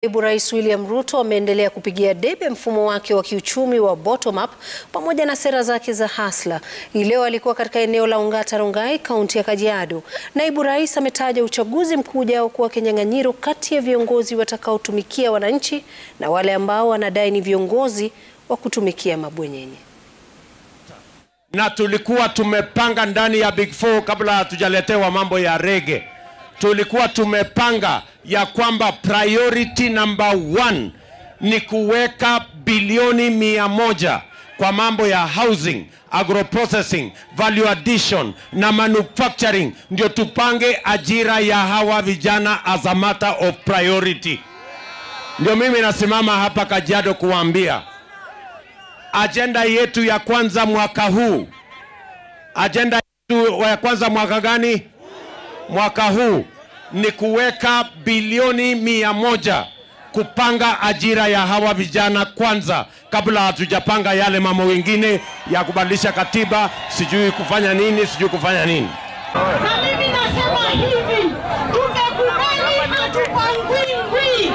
Naibu Rais William Ruto ameendelea kupigia debe mfumo wake wa kiuchumi wa bottom up pamoja na sera zake za hasla. Hii leo alikuwa katika eneo la Ongata Rongai, kaunti ya Kajiado. Naibu Rais ametaja uchaguzi mkuu ujao kuwa kinyang'anyiro kati ya viongozi watakaotumikia wananchi na wale ambao wanadai ni viongozi wa kutumikia mabwenyenye. Na tulikuwa tumepanga ndani ya Big Four kabla hatujaletewa mambo ya rege tulikuwa tumepanga ya kwamba priority number one ni kuweka bilioni mia moja kwa mambo ya housing, agroprocessing, value addition na manufacturing, ndio tupange ajira ya hawa vijana as a matter of priority. Ndio mimi nasimama hapa Kajiado kuwaambia ajenda yetu ya kwanza mwaka huu, ajenda yetu ya kwanza mwaka gani? Mwaka huu ni kuweka bilioni mia moja kupanga ajira ya hawa vijana kwanza, kabla hatujapanga yale mambo mengine ya kubadilisha katiba, sijui kufanya nini, sijui kufanya nini. Na mimi nasema hivi, tumekubali hatupangwingwi.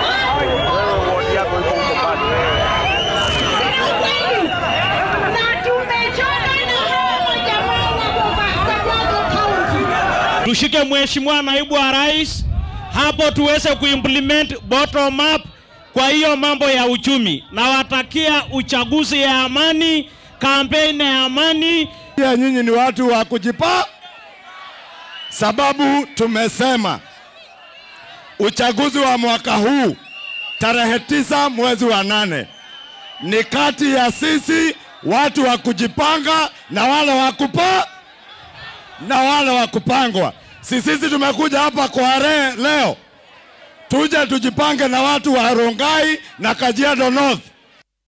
Na tumechoka na hawa majamaa wa Kajiado County. tushike mheshimiwa naibu wa rais hapo tuweze kuimplement bottom up kwa hiyo mambo ya uchumi. Nawatakia uchaguzi ya amani, kampeni ya amani. Pia nyinyi ni watu wa kujipa, sababu tumesema uchaguzi wa mwaka huu tarehe tisa mwezi wa nane ni kati ya sisi watu wa kujipanga na wale wa kupa na wale wa kupangwa. Si sisi tumekuja hapa kwa re, leo tuje tujipange na watu wa Rongai na Kajiado North